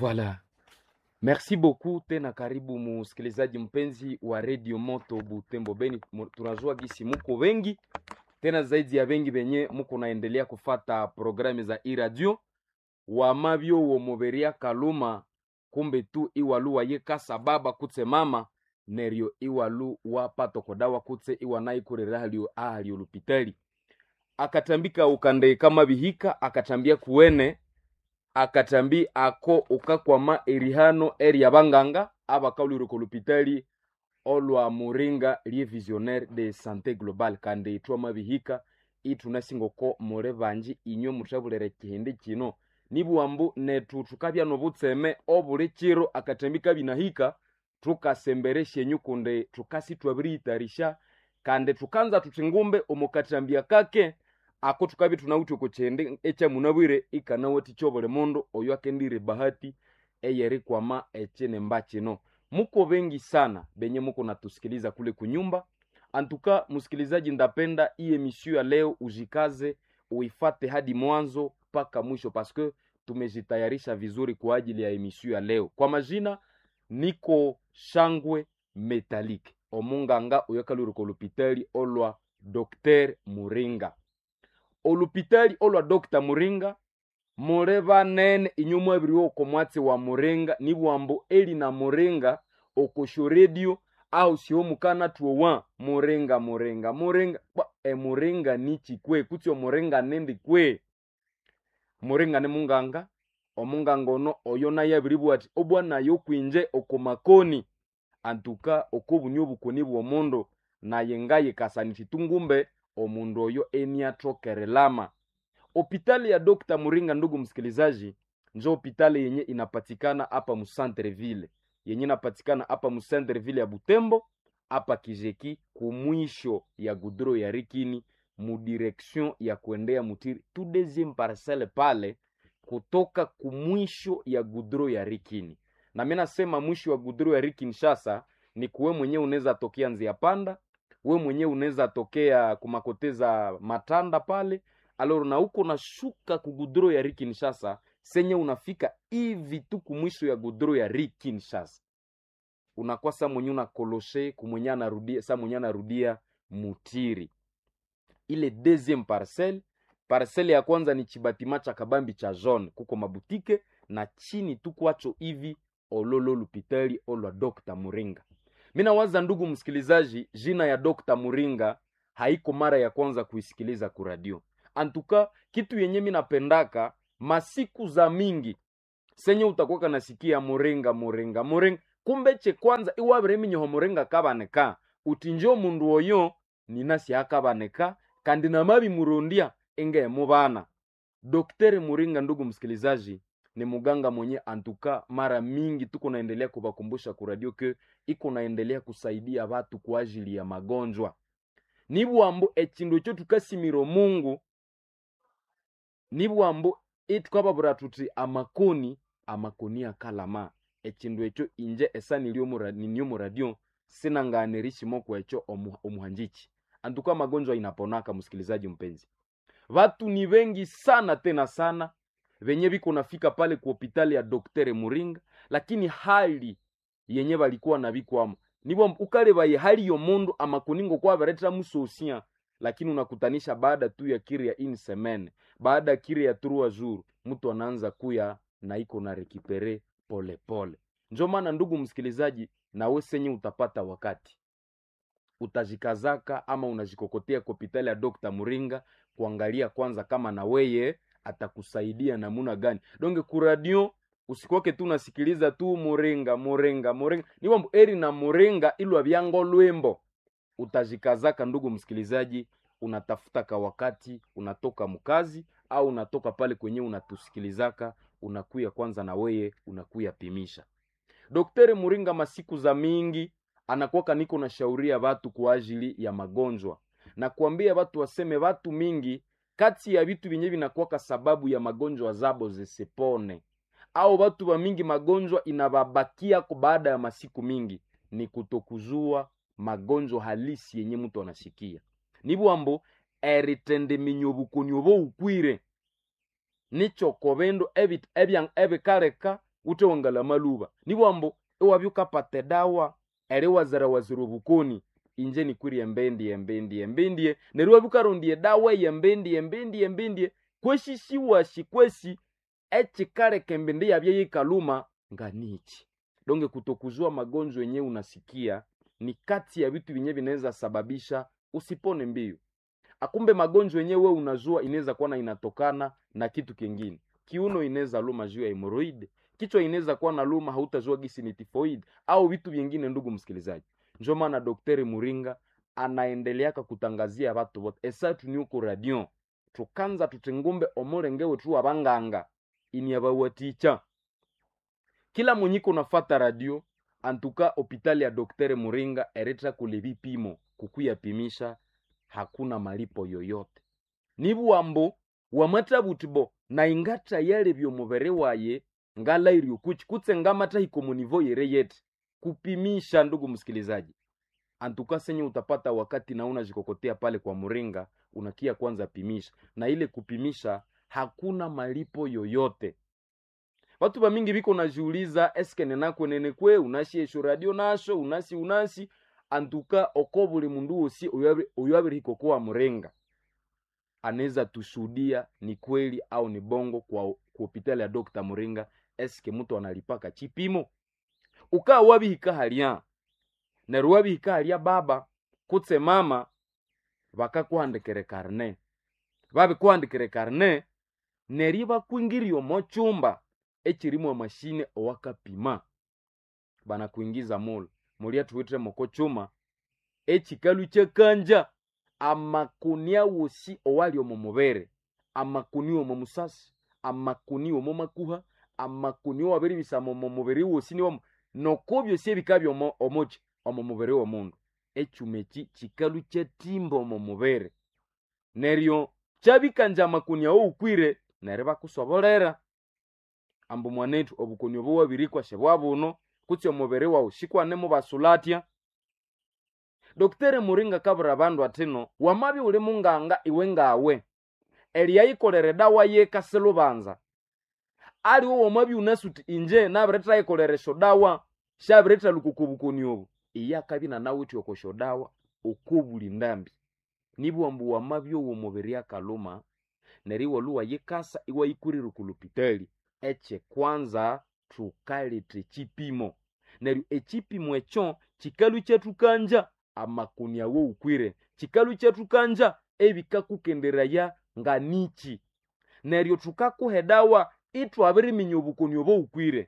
Voilà. Merci beaucoup tena, karibu musikilizaji mpenzi wa Radio Moto Butembo Beni. Mu- Tunajua gisi muko wengi tena zaidi ya wengi venye muko naendelea kufata programu za iradio wamavyo womoveria kaluma kumbe tu iwalu waye kasa baba kutse mama neryo iwalu wapatokodawa kutse iwanaikurera halio ahalio lupitali akatambika ukande kama bihika akatambia kuwene akatambi ako ukakwama erihano eri abanganga abakaulireko lupitali olwa muringa lie visionnaire de santé globale kandi itwama bihika itunasingoko mure banji inywe mutabulere kihindi kino nibwambu netu tukabya nobutseme obuli kiro akatambika binahika tukasembere shenyu kunde tukasi twabiriyitarisha kandi tukanza tuti ngumbe omukatambia kake ako tukabi tunawuthi okukyende ekyamunabwire ikanawati kyobuli mundu oyo akendire bahati eyerikwama ekinemba kino muko wengi sana benye muko natusikiliza kule kunyumba antuka msikilizaji ndapenda hii emission ya leo ujikaze uifate hadi mwanzo mpaka mwisho paske tumejitayarisha vizuri kwa ajili ya emission ya leo kwa majina niko shangwe metalike omunganga oyakalurika olupitali olwa dr muringa olupitali olwa dr muringa mule banene inyuma ebiri oko mwatsi wa muringa nibwambo eli na muringa okosho redio au sio mukana tuowa muringa muringa muringa Bwa, e muringa nichi kwe kutsi omuringa nendi kwe muringa ni munganga omunganga ono oyo naye abiri bwati obwanayo kwinje okomakoni antuka okobunya obukoni bw'omundu naye ngaye kasanisi tungumbe omundu oyo eniatokerelama hopitali ya Dr. Muringa, ndugu msikilizaji, njo hopitali yenye inapatikana hapa Musantreville, yenye inapatikana hapa Musantreville ya Butembo, hapa Kijeki, kumwisho ya gudro ya Rikini, mudirection ya kuendea Mutiri, tu deuxième parcelle pale, kutoka kumwisho ya gudro ya Rikini. Na mimi nasema mwisho wa gudro ya Rikini shasa ni kuwe mwenyewe unaweza tokea Nzia Panda, we mwenyewe unaweza tokea kumakoteza Matanda pale aloro na uko nashuka ku gudro ya ri kinshasa senye unafika hivi tu kumwisho ya gudro ya ri kinshasa unakuwa sa mwenye unakoloshe kumwenye anarudia sa mwenye anarudia mutiri ile deuxième parcelle parcelle ya kwanza ni chibatima cha kabambi cha jaune kuko mabutike na chini tu kwacho hivi ololo lupitali olwa Dr. Muringa mina waza ndugu msikilizaji jina ya Dr. Muringa haiko mara ya kwanza kuisikiliza kuradio antuka kitu yenye mi napendaka masiku za mingi senye utakuwa nasikia muringa muringa muringa kumbe che kwanza iwabire minyoho muringa kabaneka uti njo mundu oyo ninasi akabaneka kandi namabi murundia enge mubana Daktari Muringa, ndugu msikilizaji, ni muganga mwenye antuka, mara mingi tuko naendelea kubakumbusha kuradio ke iko naendelea kusaidia watu kwa ajili ya magonjwa nibwambo ekindu ekyo tukasimira Mungu nibwambo itukababura tuti amakoni amakoni akalama ekindu ekyo inje esa ninyo muradio sinanganirishimoko ekyo omu, omuhanjiki antuka magonjwa inaponaka msikilizaji mpenzi watu ni wengi sana tena sana venye viko nafika pale ku hopitali ya Dr. Muringa lakini hali yenye balikuwa na bikwamo nibo ukalebaye hali yo mundu amakuningo kwa bareta musosia lakini unakutanisha baada tu ya kiri ya in semaine baada ya kiri ya trois jours mtu anaanza kuya na iko na rekipere pole pole njo maana ndugu msikilizaji nawe senye utapata wakati utajikazaka ama unajikokotea kwa hopitali ya Dr. Muringa kuangalia kwanza kama na weye atakusaidia namuna gani donge kuradio usikoke tu nasikiliza tu muringa muringa muringa niwambo eri na muringa ilwa vyango lwembo utajikazaka ndugu msikilizaji unatafuta ka wakati unatoka mkazi au unatoka pale kwenye unatusikilizaka unakuya kwanza na weye unakuya pimisha Daktari Muringa masiku za mingi anakuwaka niko na shauria watu kwa ajili ya magonjwa na kuambia watu waseme watu mingi kati ya vitu vyenye vinakuwaka sababu ya magonjwa zabo zisipone au watu wa mingi magonjwa inababakia kwa baada ya masiku mingi ni kutokuzua magonjwa halisi yenye mtu anasikia nibwambo eritende minyobukoni obo ukwire nicho kobendo ebikaleka ute wangala maluba nibwambo iwabya ukapata edawa eri wazira wazira obukoni inje nikwiri embendie embendie embendie neryo wabya ukarondya edawa eyembendie embendie embendie kweshishiwashi kwesi echikaleka embindi yabye yikaluma nga nichi donge kutokuzua magonjwa yenye unasikia ni kati ya vitu vyenye vinaweza sababisha usipone mbio akumbe magonjwa yenye we unazua inaweza kuwa na inatokana na kitu kingine kiuno inaweza luma juu ya hemoroid kichwa inaweza kuwa na luma hautazua gisi ni tifoid au vitu vingine ndugu msikilizaji njo maana dokteri muringa anaendeleaka kutangazia watu vote esatu niuko radio tukanza tutengumbe omulengewe tu abanganga ini abawaticha kila mwenyiko nafata radio antuka hopitali ya dokteri muringa eretra kule vipimo kukuyapimisha hakuna malipo yoyote nibuwambo wamatabutibo na ingata yale byomubere waye ngalairi ukuchi kutse ngamata hikomunivo yere yete kupimisha ndugu msikilizaji antuka senye utapata wakati nauna jikokotea pale kwa muringa unakia kwanza pimisha na ile kupimisha hakuna malipo yoyote watu bamingi biko najiuliza eske nenako nenekwe unasi esho radio nasho unasi unasi antuka oko buli mundu wosi oyo abirihiko kuwa murenga anaweza tushuhudia ni kweli au ni bongo kwa, kwa hopitali ya Dr. Muringa eske mtu analipaka chipimo ukaa wabihika halya neryo wabihika halya baba kutse mama bakakuhandikire karne babikuhandikire karne neryo bakwingiria omo chumba echirimu amashine owakapima banakuingiza mulu mulya tuwitire moko chuma echikalu kyekanja amakuni awosi owali omo mubere amakuni omo musasi amakuni omo makuha amakuni owabiribisama omo mubiri wosi niwomo noko byosi ebikabya omo omoki omo mubiri w'omundu echuma eki kikalu kyetimba omo mubere neryo kyabikanja amakuni awo ukwire neryo bakusobolera ambu mwanetu obukoni obo wabirikwa shebwa buno kutsi omubiri wawu shikwanemu basulatya dokitere muringa kabura bandu atino wamabi uli munganga iwe ngawe eliyayikolere dawa yekase lubanza aliwo wamabi unasuti inje nabireta yikolere sho dawa shabireta lukuku obukoni obu iya akabi nanawiti oko sho dawa okobuli ndambi nibwambu wamabi owo mubiri akaluma neryo iwaluwa yikasa iwayikurira kulupitali eche kwanza thukaleta chipimo neryo echipimo ekyo chikalu kyetukanja amakuni awo ukwire chikalu kyetukanja ebikakukenderaya nga nichi neryo thukakuha edawa ithwabiriminya obukoni obo ukwire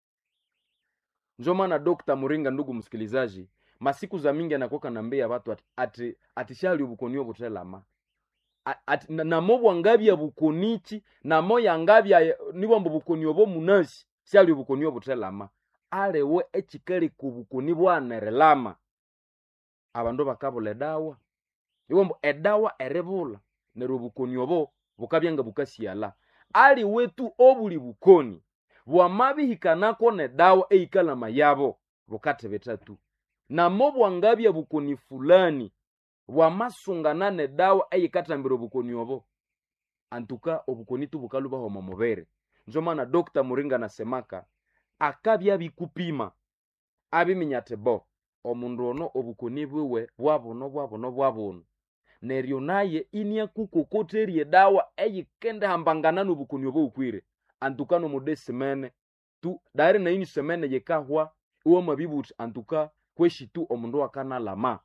njo maana Dr. Muringa ndugu msikilizaji masiku za mingi anakoka nambia watu ati, ati, ati shali obukoni obutelama ati namo bwangabya bukonichi namo yangabya nibwambo bukoni obo munasi shali obukoni obutelama alewe echikali ku bukoni bwanerelama abandu bakabula edawa iwambo edawa eribula neryo obukoni obo bukabya nga bukasiala ali wetu obuli bukoni bwamabihikanako nedawa eikalama yabo bukathibitatu namo bwangabya bukoni fulani bwamasungana nedawa eyikathambira obukoni obo antuka obukoni tubukalubaho omo mubere njo maana Dr. Muringa nasemaka akabya bikupima abiminya ati bo omundu ono obukoni bwiwe bwabuno bwabuno bwabuno neryo naye iniakukokoterya edawa eyikendihambangana nobukoni obo ukwire antuka nomudesimene tu dari naini semene yikahwa iwamabibuthi antuka kweshi tu omundu akanalama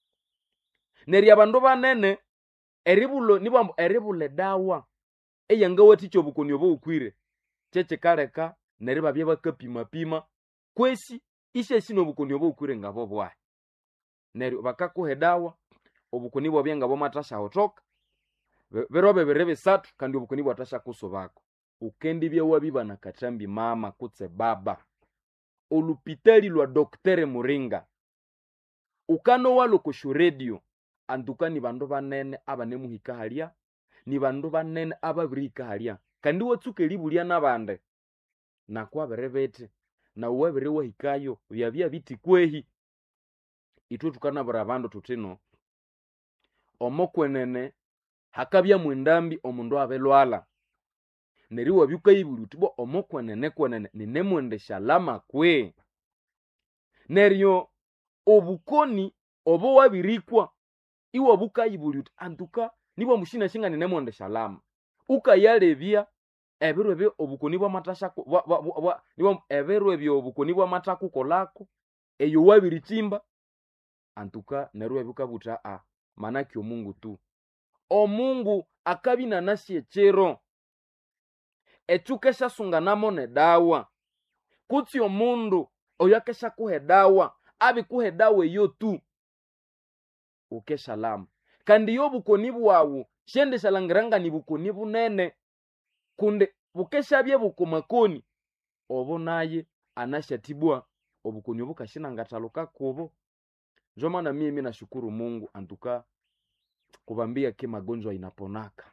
neryo abandu banene eribulo nibwambu eribula edawa eyangawathikya obukoni obo ukwire kyekikaleka neryo babya bakapimapima kwesi isyesi nobukoni obo ukwire ngabo bwahi neryo bakakuha edawa obukoni bwabya ngabo mathasyahotoka biro bibiri bisathu kandi obukoni bwathasyakusubako ukendibya wabiba na kathambi mama kutse baba olupitali lwa dokitere muringa ukanowalha kushu radio antuka ni bandu banene abanemuhika halya ni bandu banene ababirihika halya kandi watsuka eribulya nabandi nakwabiri bithi nawu wabiri wahikayo byabya biti kwehi ithwe thukanabwira abandu thuthino omokwenene hakabyamu endambi omundu abilwalha neri wabyukayibuli uti bwa omokwenene kwenene ninemwendesha lama kwe neryo obukoni obo wabirikwa iwe bukayibuli uti antuka nibwa mushina shinga ninemwendesha lama ukayalebya ebiro ebyo obukoni bwamatasha bwa- bwa- bwa- bwa- nibwa- ebiro ebyo obukoni bwamatakukolako eyo wabirichimba antuka neryo ebyukabuta a manake omungu tu omungu akabinanasi echero echukeshasunganamo nedawa kutsi omundu oyo akeshakuha edawa abikuha edawa eyo tu ukeshalama kandi iyo obukoni bwawu shendeshalangiranga ni bukoni bunene kunde bukeshabye bukomakoni obo naye anashatibwa obukoni obukashinangathaluka kubo njo maana mimi nashukuru mungu antuka kubambia ke magonjwa inaponaka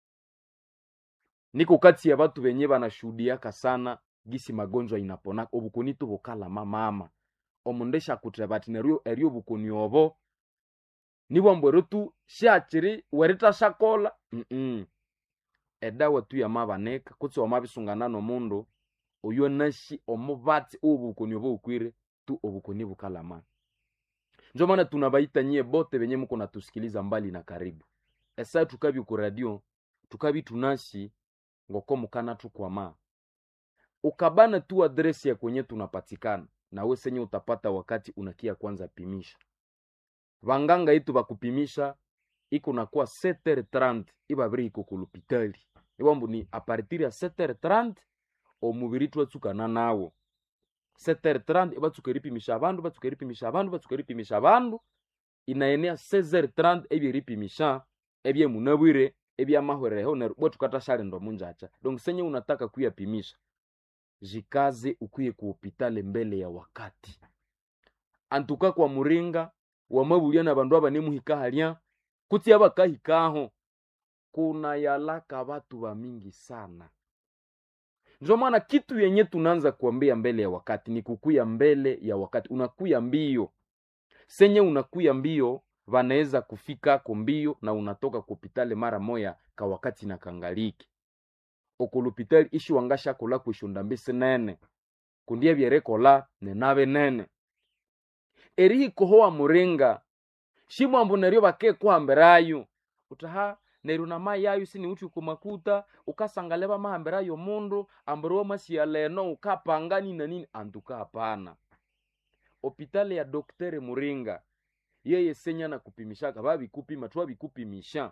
niko kati ya batu benye banashuhudiaka sana gisi magonjwa inaponaka obukoni tu bukalama mama omundu eshakutheba ati neryo eryo obukoni obo nibwambwero tu shakiri weritashakola mm edawa tu yamabaneka kutsi wamabisungana nomundu oyo nashi omubatsi obukoni obo bukwire tu obukoni bukalama njo maana tunabaita nyie bote benye muko natusikiliza mbali na karibu esa tukabi ku radio tukabi tunashi ngoko mukana tukwama ukabana tu adresi ya kwenye tunapatikana nawe senye utapata wakati unakia kwanza pimisha vanganga itu bakupimisha iko nakuwa 7h30 ibabiri iko kulupitali iwambu ni apartir ya 7h30 omubiri twatsukana nawo 7h30 ibatsuka eripimisha abandu batsuka eripimisha abandu batsuka eripimisha abandu inaenea 16h30 ebyeripimisha ebyemunabwire ebyamahwereho neryo bwe tukatashalenda munjacha donc senye unataka kuyapimisha jikaze ukuye ku hopitale mbele ya wakati antuka kwa muringa wamabulya na bandu abanemuhika halya kutsi abakahikaho kuna yalaka batu bamingi sana njo maana kitu yenye tunaanza kuambia mbele ya wakati ni kukuya mbele ya wakati unakuya mbio senye unakuya mbio vanaweza kufikako mbio na unatoka kupitale mara moya ka wakati na kangaliki okulupitali ishi wangashakola kwishunda mbisi nene kundie byerekola nenabe nene erihikohowa muringa shimwambu neryo bakekuhambirayo utaha neryo namayayo siniuthi kumakuta ukasangale bamahambirayo mundu ambiri wamasiya leno ukapanga nini na nini antuka hapana opitali ya dokteri muringa yeye senya na kupimishaka babikupima twabikupimisha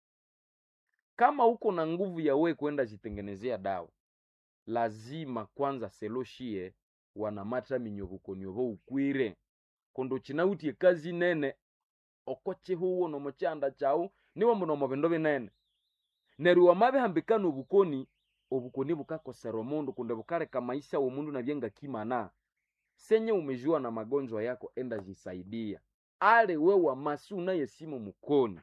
kama uko na nguvu ya we kwenda jitengenezea dawa lazima kwanza seloshie wanamata minyobukonyova ukwire kondo chinautie kazi nene okochihuwo nomochanda chau niwo muno mubindu binene neryo wamabihambikana obukoni obukoni bukakosera omundu kunde bukaleka maisha womundu nabyenga kimana senye umejua na magonjwa yako enda jisaidia ale we wamasi unayesimu mukoni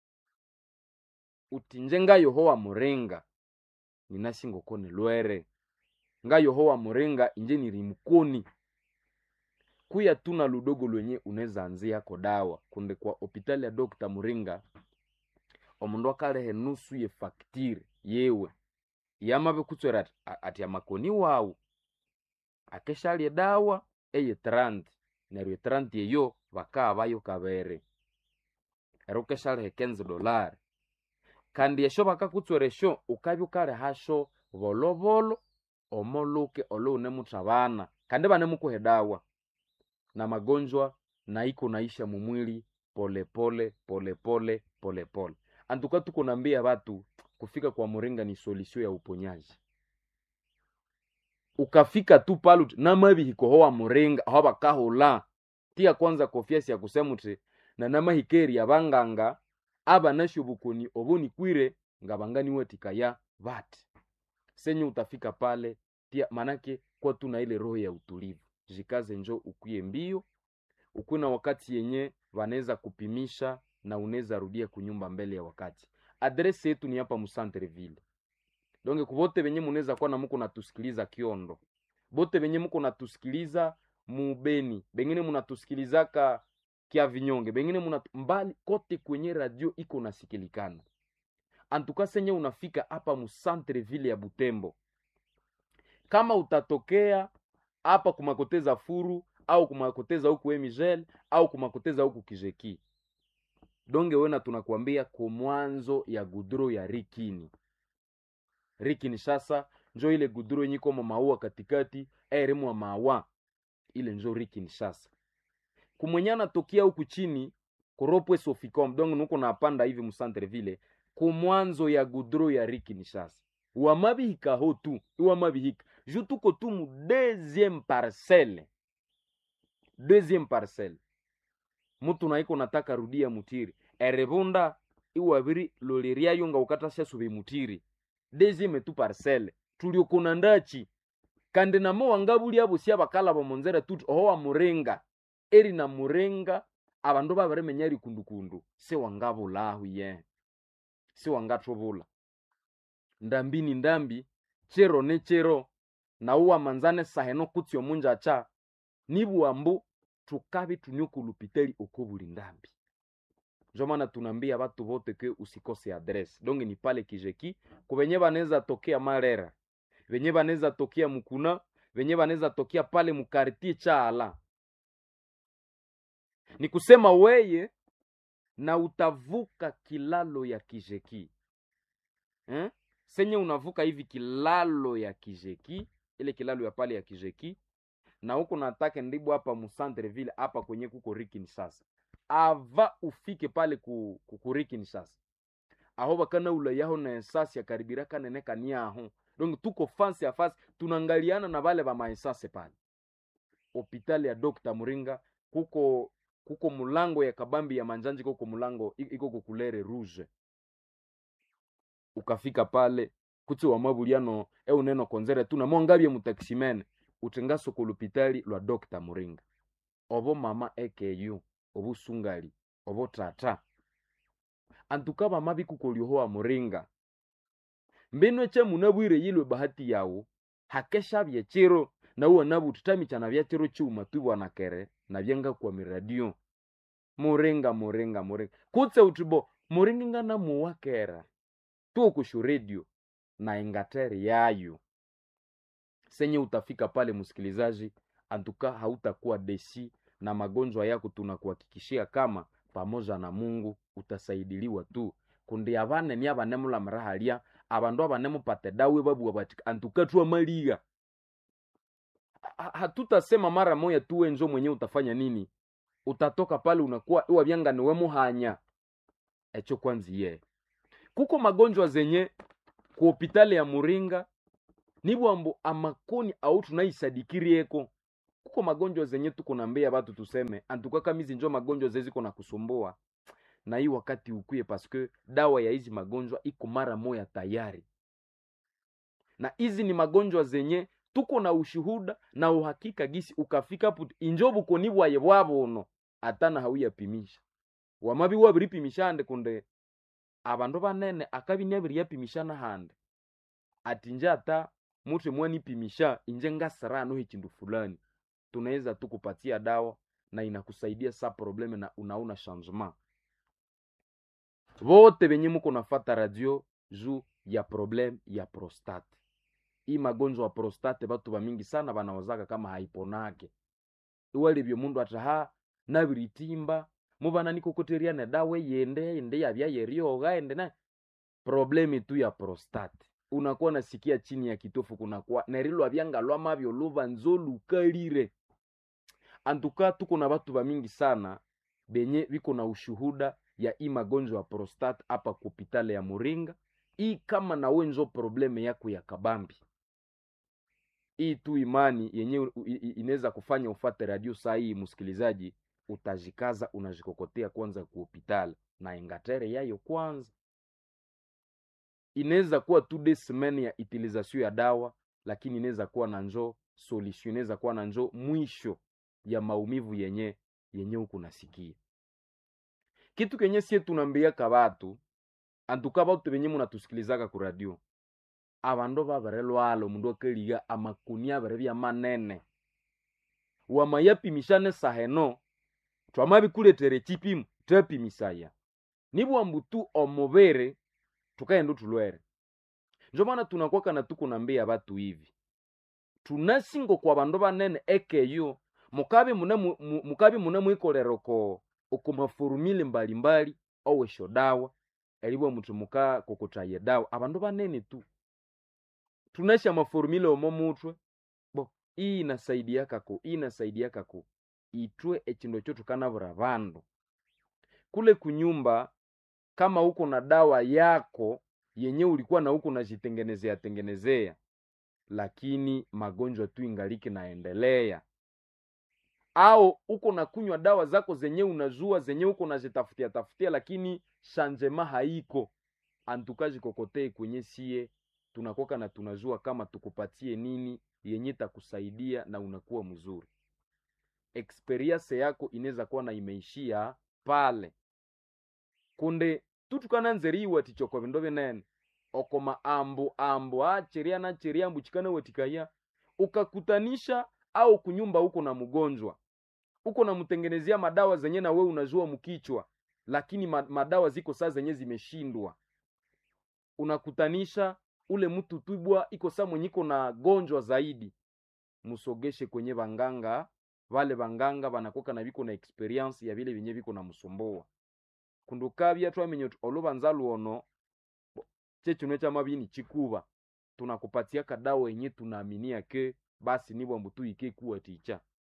utinje nga yohowa muringa ninashingokone lwere nga yohowa muringa inje niri mukoni kuya tuna ludogo lwenye unaweza anziako dawa kunde kwa hopitali ya dokta muringa omundu akalehe nusu ye faktire yewe yamabe kutswera ati, a- ati amakoni wawu akeshalye dawa eye 30 neryo e 30 eyo bakaabayo kabere ero ukeshalehe 15 dolari kandi esho bakakutswera esho ukabya ukalehasho bolobolo omoluke olo unemuthabana kandi banemukuha dawa na magonjwa na iko naisha mumwili polepole polepole polepole antuka tuko nambia batu kufika kwa muringa ni solisio ya uponyaji ukafika tu paluti namabihikohowa muringa aho bakahula tia kwanza kofiasi ya kusema uti na namahikeri abanganga abanasho bukoni obonikwire nga banganiwetikaya bati senye utafika pale tia manake kwa tuna ile roho ya utulivu jikaze njo ukuye mbio ukuwe na wakati yenye wanaweza kupimisha na unaweza rudia kunyumba mbele ya wakati adresi yetu ni hapa musantreville donge kuvote venye munaweza kuwa na muko natusikiliza kiondo bote venye muko natusikiliza mubeni bengine munatusikilizaka kya vinyonge bengine muna mbali kote kwenye radio iko nasikilikana antuka senye unafika hapa musantre ville ya butembo kama utatokea hapa kumakoteza furu au kumakoteza huku emigel au kumakoteza huku kijeki donge wena tunakuambia kumwanzo ya gudro ya rikini rikini sasa njo ile gudro yenye iko maua katikati eremwa mawa ile njo rikini sasa kumwenyana tokia huku chini kuropwe soficom donc nuko napanda hivi musantre vile kumwanzo ya gudro ya rikini sasa wamabihika ho tu iwamabihika ju tuko tu mu deuxième parcelle deuxième parcelle mutu naiko nataka rudia mutiri erebunda iwabiri loleriayo nga ukatasha sube mutiri deuxième tu parcelle tuliokona ndachi kandi namo wangabuli abo sia bakala bomonzera tuti oho wa murenga eri na murenga abandu babaremenya rikundukundu se wangabulahu ye se wangatobula ndambi ni ndambi chero ne chero nauwa manzane saheno kutsi omunja cha nibuambu tukabi tunyokulupiteli uko buli ndambi njo maana tunaambia batu bote ke usikose adresse donge ni pale kijeki kubenye banaweza tokea marera benye banaweza tokea mukuna benye banaweza tokea pale mukartie chaala ni kusema weye na utavuka kilalo ya kijeki eh? senye unavuka hivi kilalo ya kijeki ile kilalo ya pale ya kijeki na huko natake ndibu hapa musantre ville hapa kwenye kuko rikini sasa ava ufike pale ku, ku, ku rikini sasa aho bakana ula yaho na esasi yakaribira kanene kaniaho donc tuko fansi ya fasi tunangaliana na bale ba maesase pale hopitali ya Dr. Muringa kuko kuko mulango ya kabambi ya manjanji kuko mulango iko kukulere rouge ukafika pale kuti wa mabuliano e uneno konzere tu na mwangabye mutaksimene utenga soko lupitali lwa Dr. Muringa obo mama ekeyu obo sungali obo tata antuka bama bikukolyohoa muringa mbino eche munabwire yilwe bahati yawo hakeshabye chiro na uwa nabu tutamichana bya chiro chuma tubwana kere na byenga kwa miradio muringa muringa muringa kutse utibo muringa ngana muwakera tuokushu radio na ingateri yayo senye utafika pale msikilizaji antuka hautakuwa desi na magonjwa yako tunakuhakikishia kama pamoja na mungu utasaidiliwa tu kundi abane ni abanemula mrahalia abandu abanemupate dawe babuwa bati antuka twamaliga hatutasema mara moya tuwe njo mwenye utafanya nini utatoka pale unakuwa iwa byanga niwe muhanya echo kwanziye kuko magonjwa zenye ku hopitali ya muringa nibwambo amakoni au tunaisadikirieko kuko magonjwa zenye tuko nambia batu tuseme antuka kamizi njo magonjwa zeziko na kusumbua na hii wakati ukuye paske dawa ya hizi magonjwa iko mara moya tayari na hizi ni magonjwa zenye tuko na ushuhuda na uhakika gisi ukafika puti injo bukoni bwaye bwabono atana hauyapimisha wamabi wabiripimishande kunde abandu banene akabi nabiriyapimishana hande ati nje ata mutu mwanipimisha inje ngasirano hichindu fulani tunaweza tu kupatia dawa na inakusaidia sa probleme na unauna changement vote venye muko nafata radio juu ya probleme ya prostate hii magonjwa ya prostate batu bamingi sana banawazaka kama haiponake iwalivyo mundu ataha nabiritimba mubana nikokoteriane dawe yende yende yabya yerioga ende na problemi tu ya prostate unakuwa nasikia chini ya kitofu kunakuwa nerilwa byanga lwamabyo luva nzo lukalire antuka tuko na batu bamingi sana benye biko na ushuhuda ya hii magonjwa ya prostate hapa ku hopitali ya Muringa. Hii kama nawe njo probleme yako ya kabambi, hii tu imani yenye inaweza kufanya ufate radio saa hii, msikilizaji, utajikaza unajikokotea kwanza ku hopitali na ingatere yayo kwanza. Inaweza kuwa tu de semaine ya utilisation ya dawa, lakini inaweza kuwa na njo solution, inaweza kuwa na njo mwisho ya maumivu yenye yenye huku nasikia kitu kenye sie tunambiaka batu antuka batu benye munatusikilizaka ku radio abandu babere lwala omundu akaliga amakuni abere bya manene wamayapimishane saheno twamabikuletere chipimu twepimisaya nibwambu tu omubere tukaenda tulwere njo maana tunakwaka na tuko nambia batu hivi tunasingo kwa bandu banene ekeyo mukabi mune mu- mu- mukabi mune mwikolera oko oko mafurumile mbalimbali owesho dawa elibwa mutu muka kokotaya dawa abandu banene tu tunasha mafurumile omo mutwe bo iyi inasaidia kako iyi inasaidia kako itwe echindo cho tukanabura bandu kule kunyumba kama uko na dawa yako yenye ulikuwa na huko unajitengenezea tengenezea lakini magonjwa tu ingaliki naendelea au uko na kunywa dawa zako zenye unazua zenye uko nazitafutia tafutia lakini shanjema haiko antukaji kokotei kwenye sie tunakoka na tunazua kama tukupatie nini yenye takusaidia na unakuwa mzuri experience yako inaweza kuwa na imeishia pale kunde tutukananzeriwa tichoko vindo vinene okoma ambu ambu acheria na cheria mbuchikana wetikaya ukakutanisha au kunyumba huko na mgonjwa uko namtengenezea madawa zenye na we unajua mkichwa lakini ma- madawa ziko saa zenye zimeshindwa unakutanisha ule mtu tubwa iko saa mwenye iko na gonjwa zaidi musogeshe kwenye vanganga vale vanganga vanakoka na viko na experience ya vile vyenye viko na msumboa kundukavya twamenye uti oluvanza luono bo, chechino cha mavini chikuva tunakupatia kadawa yenye tunaaminia ke basi nibwa mbutu ike kuwa ticha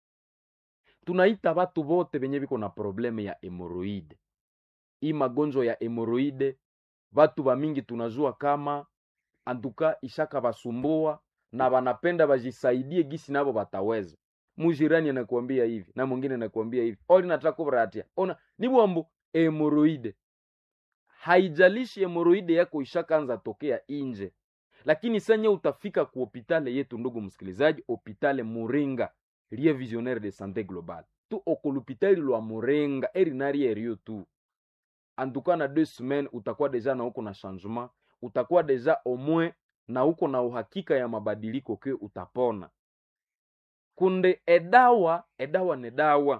tunaita vatu vote venye viko na probleme ya hemoroide hii magonjwa ya hemoroide vatu vamingi tunajua kama antuka ishaka vasumbua na vanapenda vajisaidie gisi navo vataweza mujirani anakuambia hivi na mwingine anakuambia hivi oli nataka kuvratia ona nibwambu hemoroide haijalishi hemoroide yako ishakaanza tokea inje lakini senye utafika ku hopitale yetu ndugu msikilizaji hopitale muringa lie visionnaire de santé globale tu okolupitali lwa muringa erinari erio tu antuka na deux semaines utakuwa deja na uko na changement utakuwa deja omwe na uko na uhakika ya mabadiliko ke utapona kunde edawa edawa ne dawa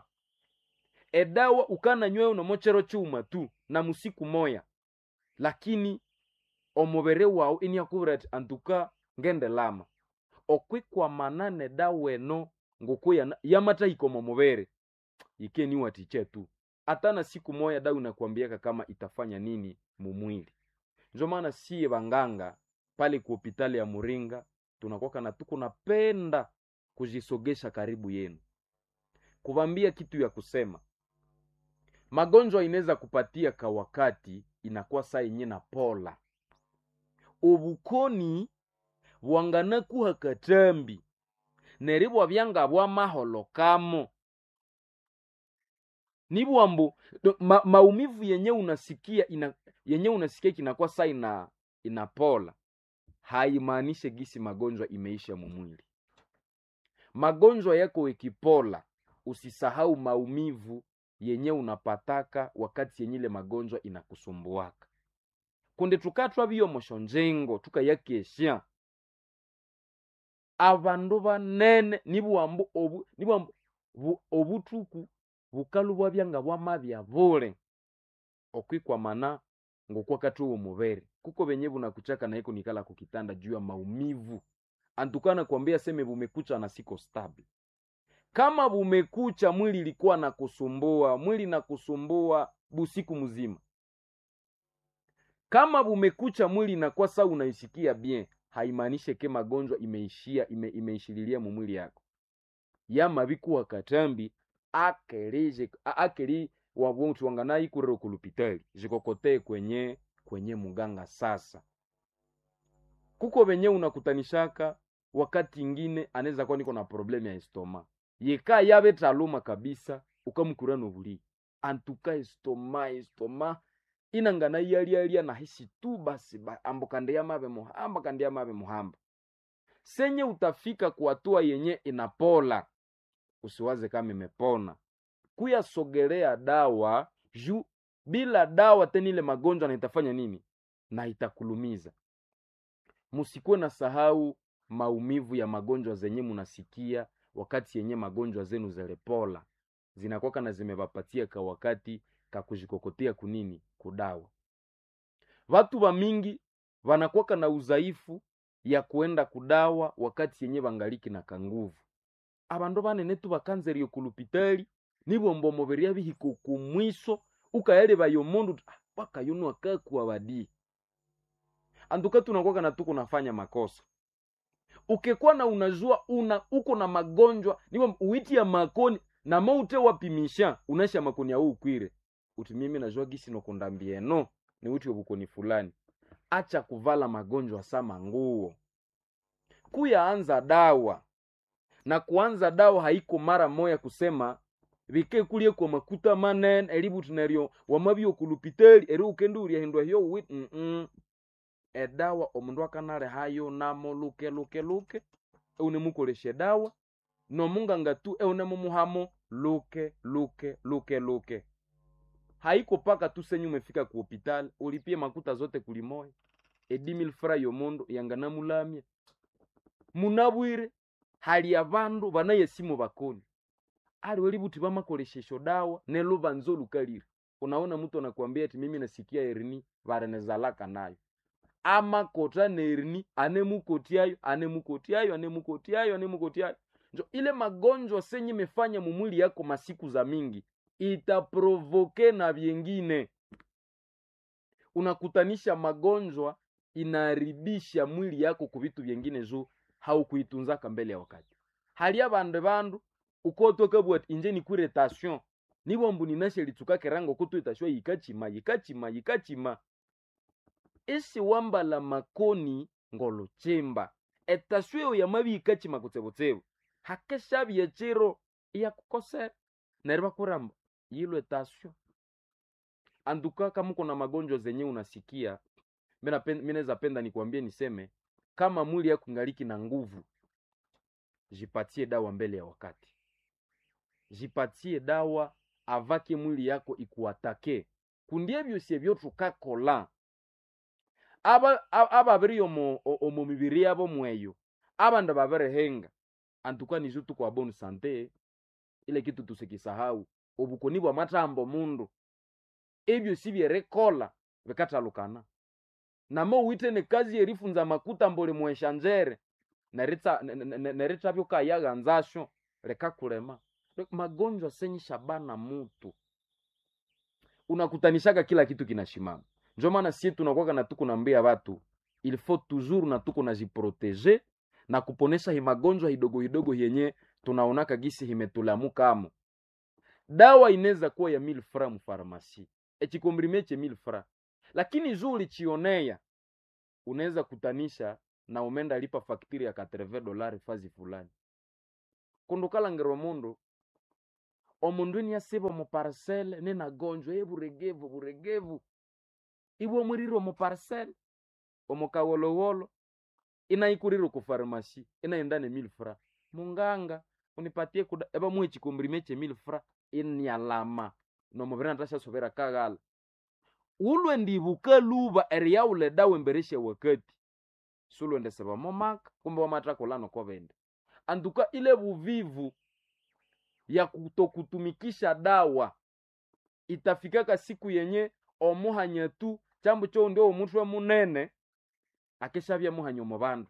edawa ukana nyweo na mochero chuma tu na musiku moya lakini omubere wawu iniakuvira ati antuka ngende lama okwikwamanane dawa eno ngoku yana- yamatahika omo mubere ikeniwatiche tu hata na siku moya dawa inakwambiaka kama itafanya nini mumwili njo maana siye vanganga pale ku hopitali ya muringa tunakwaka na tuko napenda kujisogesha karibu yenu kuvambia kitu ya kusema magonjwa inaweza kupatia ka wakati inakuwa saa yenye na pola obukoni bwanganakuha katambi neribwa byanga bwa maholo kamo nibwambo do- ma, maumivu yenye unasikia ina, yenye unasikia kinakuwa saa ina inapola haimaanishe gisi magonjwa imeisha mumwili magonjwa yako ikipola usisahau maumivu yenye unapataka wakati yenye ile magonjwa inakusumbuaka kunde tukatwa biyomosho njengo tukayakesha abandu banene nibwambu obu nibwambu bu- obutuku bukalu bwabyanga bwamabya bule okwikwamana ngokwakati uwo mubere kuko benye bunakuchaka naiko nikala kukitanda juu ya maumivu antukana kuambia seme bumekucha na siko stable kama bumekucha mwili ilikuwa na kusumbua mwili na kusumbua busiku mzima kama bumekucha mwili inakuwa saa unaisikia bien haimaanishe ke magonjwa imeishia ime, imeishililia mumwili yako yama bikuwa katambi akelije a- akeli wabontu wanganayi kurero kulupitali zikokotee kwenye kwenye muganga sasa kuko benye unakutanishaka wakati ingine anaweza kuwa niko na problemu ya estoma yeka yabe taluma kabisa ukamukura nobuli antuka estoma estoma inangana yalialia nahisi tu basi ba, ambo kande yamabe muhamba kande yamabe muhamba senye utafika kuhatua yenye inapola usiwaze kama imepona kuyasogelea dawa juu bila dawa tena ile magonjwa na itafanya nini na itakulumiza musikuwe na sahau maumivu ya magonjwa zenye munasikia wakati yenye magonjwa zenu zelepola zinakwaka na zimevapatia ka wakati kakujikokotea kunini kudawa watu wa mingi wanakuwaka na udhaifu ya kuenda kudawa wakati yenye bangaliki na kanguvu abandu banene tu bakanzeriye kulupitali nibomba omubiri abihika okumwiso ukayalebayo omundu uti, "Ah, wakayunu akakuwa badi anduka tunakuwaka na tuko nafanya makosa ukikuwa na unajua una uko na magonjwa niwo uiti ya makoni na maute wapimisha unasha makoni au ukwire uti mimi najua gisi nokundambieno ni uti obukoni fulani acha kuvala magonjwa sama nguo kuyaanza dawa na kuanza dawa haiko mara moya kusema bike kulie kwa makuta manene elibuti neryo wamabyo kulupiteli eri ukende uryahindwa hiyo wit mm -mm. edawa omundu akanale hayo namo luke luke luke eunemukolesha edawa nomunganga tu eunemumuhamo luke luke luke luke haiko paka tu senyu umefika ku hospitali ulipie makuta zote kulimoya edimil fra yomundu yanganamulamya munabwire hali abandu banayesimu bakoni ali welibuti bamakoleshesho dawa nelubanzo lukalire unaona mtu anakuambia ati mimi nasikia erini barenezalaka nayo amakota nerini anemukotiayo anemukotiayo anemukotiayo anemukotiayo njo ile magonjwa senye imefanya mumwili yako masiku za mingi itaprovoke na vyengine unakutanisha magonjwa inaharibisha mwili yako ku vitu vyengine juu haukuitunzaka mbele ya wakati hali abande bandu ukotokabwati inje nikwire tasyon nibombu ninashe litsukake rango kutu itasyo yikachima yikachima yikachima isi wambala makoni ngolochimba etasyo eyo yamabi yikachima kutsebotsebo hakeshabye chiro iyakukosera neryo bakuramba yilwe tasyo anduka kama uko na magonjwa zenye unasikia minaweza penda nikwambie niseme kama mwili yako ngaliki na nguvu jipatie dawa mbele ya wakati jipatie dawa avake mwili yako ikuatake kundie byosye byotukakola aba ababiri omo omo mibiri yabo mweyo abandu babirihenga antuka nizo tukwa bonu sante ile kitu tusikisahau obukoni bwa matambo mundu ebyo sibyerekola bikatalukana namo witene kazi yerifunza makuta mbole mweshanjere neritha byokayaghanzasho lekakulema magonjwa senyi shabana mutu unakutanishaka kila kitu kinashimama njo maana sie tunakwaka na tuko nambia watu il faut toujours na tuko najiprotege na kuponesha hi magonjwa hidogo hidogo yenye tunaonaka gisi himetulamukamo dawa inaweza kuwa ya mil fra mufarmasi echikombrime che mil fra lakini juu ulichionea unaweza kutanisha na umenda lipa faktiri ya 80 dolari fazi fulani kundukalangirwa mundu omundu ini asiba muparcele ninagonjwa ye buregevu buregevu ibwe omwirire omuparcele omukawolowolo inaikurire kufarmasi inaendane mil fra munganga unipatie kuda eba muhe chikombrime che mil fra inyalama nomubiri natashasovera kaghala ulwe ndibuka luba eriyaule dawa emberesha wakati sulwendeseba momaka kumbe wamatakolano kovende anduka ile buvivu ya kutokutumikisha dawa itafikaka siku yenye omuhanya tu chambo cho ndio omutwe munene akeshavya muhanya omubandu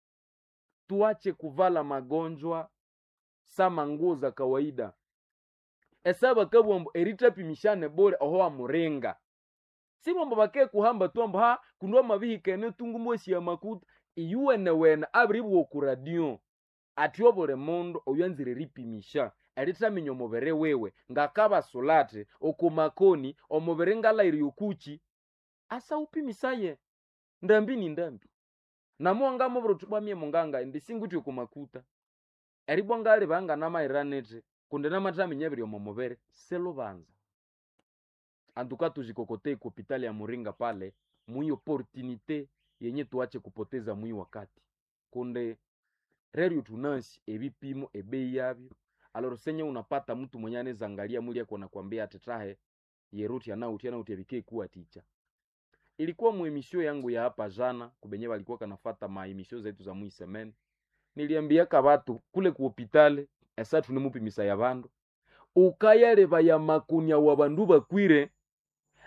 tuache kuvala magonjwa sama nguo za kawaida esaba kabwambo eritapimishane bore oho amuringa sibombo bake kuhamba twambo ha kundwa mabihikene tungumwesi ya makuta iyuwene wene abiribwa ku radio ati obule mundu oyanzire ripimisha eritaminya omubiri wiwe ngakabasulate okumakoni omubiri ngalairi okuchi asa upimisaye ndambi ni ndambi namuwanga mubiri tubamye munganga ndisinguti okumakuta eribwa ngali banganamairanete kundi namataminya ebiri omu mubiri selubanza antuka tujikokotei ku hopitali ya muringa pale mwi opportunite yenye tuache kupoteza mwi wakati kunde reryo tunasi ebipimo ebei yabyo aloro senye unapata mtu mwenye anaweza angalia mwili yako nakwambia atetahe yeruti anauti anauti abike kuwa ticha ilikuwa muemisio yangu ya hapa jana kubenye walikuwa kanafata maemisio zetu za mwisemen niliambiaka batu kule ku hopitale esa tunemupimisa ya bandu ukayaleba ya makunya wa bandu bakwire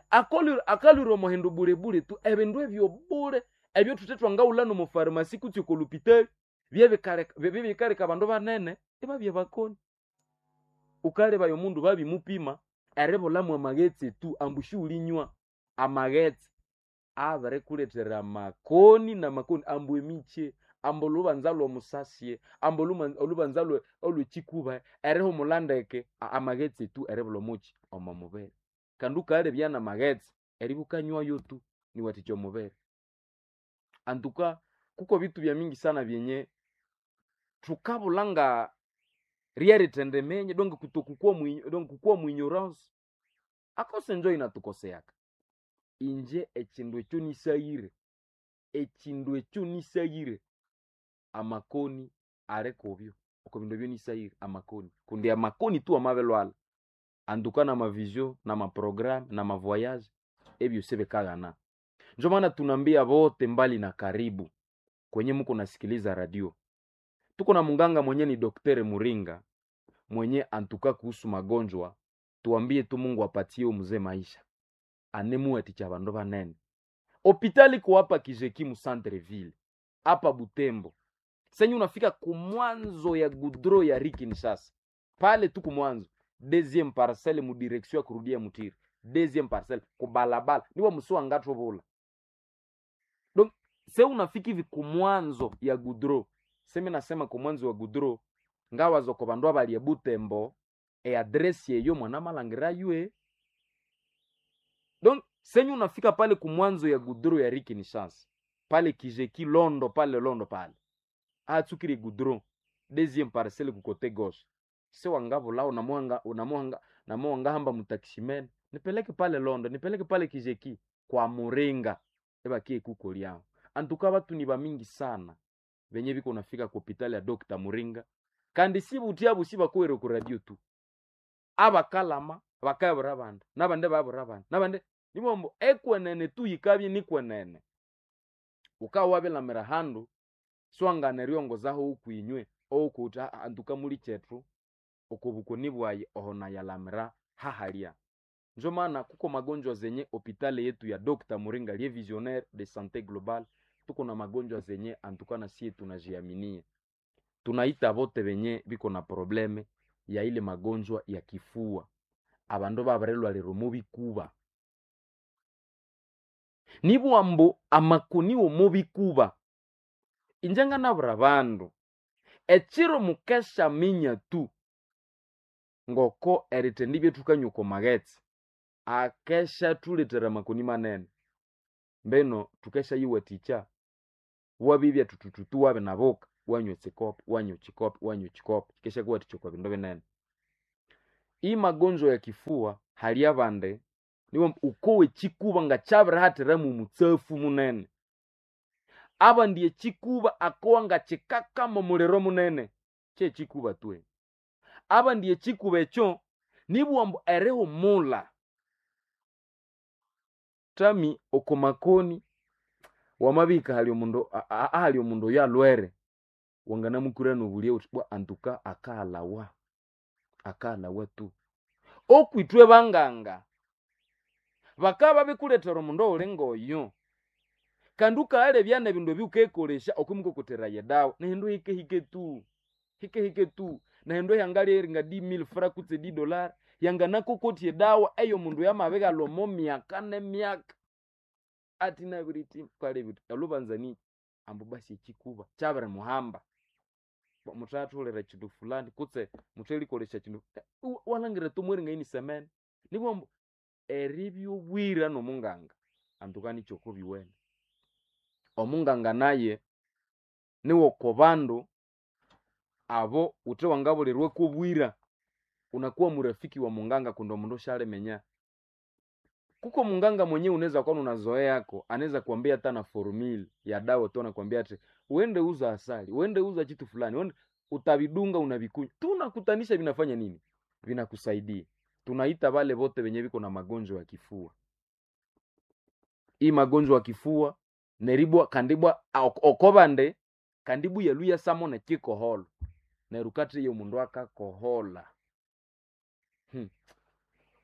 akoli- akalwira omuhindu bulebule tu ebindu ebyo bule ebyo thuthe twangaghulana omu farmasi kutsi oko lupitali byebikaleka abandu banene ibabya bakoni ukalebaya omundu babimupima eribulamu amaghetse tu ambu siulinywa amaghetse abirikulethera amakoni namakoni ambu emikye ambu olubanza lwomusasye ambu oluma- olubanza lwe- olwekikuba erihumula ndeke a- amaghetse tu eribula omuki omo mubiri kandi ukalebya namaghetse eribukanywayo tu niwathikya omubiri antuka kuko bitu bya mingi sana byenye thukabula nga ryerithendemenye donge kutokukwa mwi- donge kukwa mwinyorance akose njo inatukoseaka inje ekindu ekyo nisayire ekindu ekyo nisayire amakoni arekobyo oko bindu ebyo nisayire amakoni kundi amakoni tu amabelwala anduka namavisio namaprogramu namavoyage ebyo sebekaghana njo maana tunaambia vote mbali na karibu kwenye muko nasikiliza radio tuko na munganga mwenye ni doktere muringa mwenye antuka kuhusu magonjwa tuambie tu mungu apatie mzee maisha anemuwaticha bandu banene hopitali ko hapa kijekimu centreville hapa butembo senye unafika kumwanzo ya gudro ya rikinshasa pale tu kumwanzo deuxième parcelle mu direction ya kurudia mutiri deuxième parcelle kubalabala niwo musi ngatho bula donc se unafika hivi kumwanzo ya gudro semi nasema kumwanzo wa gudro ngawazo ko bandu abalie butembo eadresi eyo mwana malangira yue donc senye unafika pale kumwanzo ya gudro ya rikinshasa pale kijeki londo pale londo pale atsukire gudro deuxième parcelle ku côté gauche se wangavulao namuhanga unamuhanga namuhanga hamba mutakishimene nipeleke pale londo nipeleke pale kijeki kwa muringa ebakie kuko lyao antuka batu ni bamingi sana benye biko nafika ku hopitali ya Dr. Muringa kandi si butia busi bakwere ku radio tu abakalama bakabura bandi nabande babura bandi nabande nibombo ekwenene tu yikabye nikwenene ukawa wabilamira handu swangana ryongozaho ukwinywe oukuti antuka muli chetu okobukoni bwayi ohona yalamira hahalya njo maana kuko magonjwa zenye hopitali yetu ya Dr. Muringa liye visionnaire de sante global tuko na magonjwa zenye antukana sie tunajiaminia tunaita bote benye biko na probleme ya ile magonjwa ya kifua abandu babarelwa lero mubi kuba nibwambo amakuniwo mubi kuba injenga nabura bandu echiro mukesha minya tu ngoko eritendi byetukanyuka magetsi akesha tuletera makoni manene mbeno tukesha yiwe ticha wabibya tutututu wabe naboka wanywa chikopi wanywa chikopi wanywa chikopi kesha kuwa tichokwa bindu binene hii magonjwa ya kifua hali abande niwo ukowe chikuba nga chabira hatira mu mutsafu munene aba ndiye chikuba akowa nga chikakama muliro munene che chikuba twe aba ndiye chikuba ekyo nibwambo erihumula tami okomakoni wamabika hali omundu a- a- ahali omundu oyo alwere wanganamukura nobulia uti bwa antuka akalawa akalawa tu okwitwe banganga bakaba bikuletera omundu ouli ngoyo kandi ukaalebya nebindu ebyukekolesya okwimukokotera yedawa nehindu hikehike tu hikehike tu nehindu hyangalyeri nga di mil fra kutse di dolar yanganakokotya edawa eyo mundu yamabighalwa myaka nemyaka ati nabiriti kalebiti olubanzani ambu basi ekikuba kyabiri muhamba Ba- muthatholera kindu fulani kutse muthalikolesya kindu Eh, wa- walhangira tomweri ngaini semene nibwambu eribyobwira nomunganga antukani kyokubiwene omunganga naye niwoko bandu abo uthe wangabulirwa kobwira unakuwa murafiki wa munganga kundi omundu shalimenya kuko munganga mwenyewe unaweza kuwa unazoea yako anaweza kuambia hata na formula ya dawa tu anakuambia ati uende uza asali uende uza kitu fulani uende utavidunga unavikunywa tunakutanisha vinafanya nini vinakusaidia tunaita wale wote wenye viko na magonjwa ya kifua hii magonjwa ya kifua neribwa kandibwa ok- okobande kandibu yaluya samo nekikoholo nerukati iyo mundu akakohola hmm.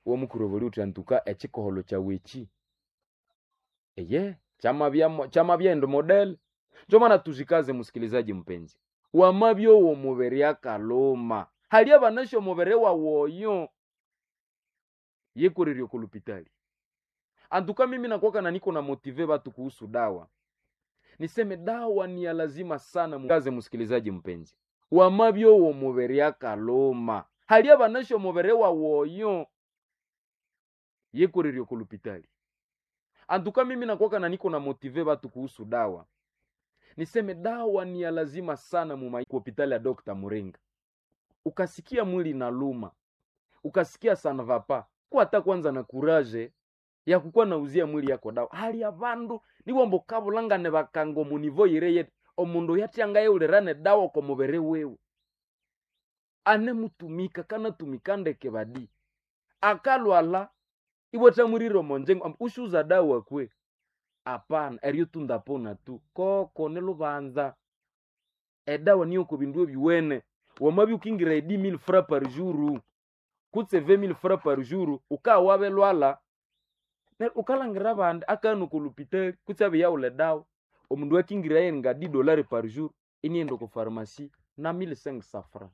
womukuroboli uti antuka ekikoholo kyaweki eye chamabya chamabya model njo maana tuzikaze msikilizaji mpenzi wamabyo wo mubere akaloma hali abanasho mubere wawoyo yekoreryo kulupitali antuka mimi nakwaka na niko na motive batu kuhusu dawa niseme dawa ni ya lazima sana mukaze msikilizaji mpenzi wamabyo wo mubere akaloma hali abanasho mubere wawoyo yekoreryo kulupitali antuka mimi nakwaka na niko na motive batu kuhusu dawa niseme dawa ni ya lazima sana mu hospitali ya Dr. Muringa. Ukasikia mwili na luma, ukasikia sana vapa, kwa hata kwanza na kuraje ya kukuwa nauzia mwili yako dawa. Hali ya vandu nibo mbokabulangane bakango munivo yireye omundu yatyangaye ulirane dawa kwa mubere wewe ane mutumika kana tumikandeke badi akalwala ibotamwiriro monjengo ushuza dawa kwe apana eryo tundapona tu koko nilubanza edawa niyo kubindu ebiwene wamabi ukingira edi mil fra par jour kutse ve mil fra par jour ukawabe lwala ukalangira bandi akanu kulupitali kutse abe yaule dawa omundu akingira ye nga di dolari par jour inienda ku pharmacie na 1500 fra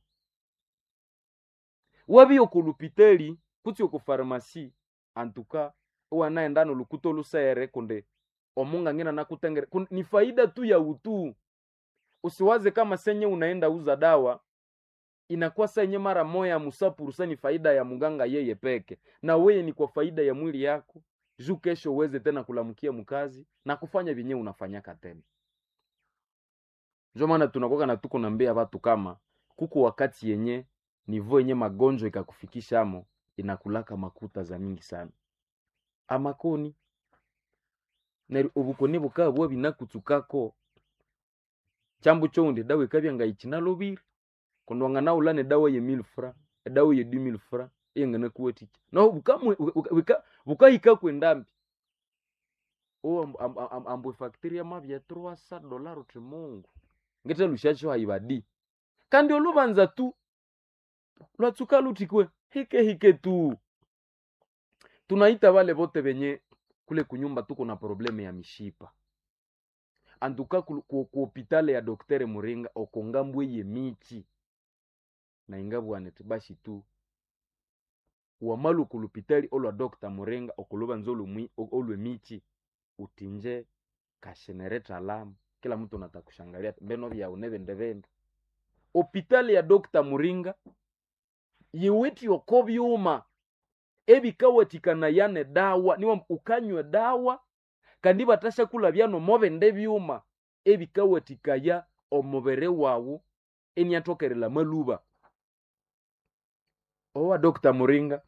wabi okulupitali kutse ku pharmacie antuka wanaenda nolukuto lusere kunde omunga ngina nakutengere Kun, ni faida tu ya utu usiwaze kama senye unaenda uza dawa inakuwa senye mara moya musapurusa ni faida ya muganga yeye peke na weye ni kwa faida ya mwili yako juu kesho uweze tena kulamkia mkazi na kufanya vyenye unafanyaka tena njo maana tunakoka na tuko nambia watu kama kuko wakati yenye nivo yenye magonjwa ikakufikisha amo inakulaka makuta za mingi sana amakoni neri obukoni bukaba bwa binakutsukako chambu choundi dawa ikabya ngaichina lobiri kundwanga naulane dawa ye mil fra edawa ye du mil fra iyengana kuwaticha no bukamwe bukahika kwendambi o amb, amb, amb, ambwe factory ya mabya 300 dollar uti mungu ngete lushacho haibadi kandi olubanza tu lwatsuka lutikwe hike hike tu tunaita wale bote benye kule kunyumba tuko na probleme ya mishipa antuka ku hopitale ya doktere muringa okongambwe ye michi na ingabwaneti bashi tu wamalu kulupitali olwa dokta muringa okuluba nzo olwe michi utinje kashenereta lamu kila mtu natakushangalia mbeno vya unevende vende hopitali ya dokta muringa yiwiti oko byuma ebikawatikana yane dawa niwa ukanywe dawa kandi batashakula byano mobende byuma ebikawatikaya omubere wawu eniatokerela maluba owa dr muringa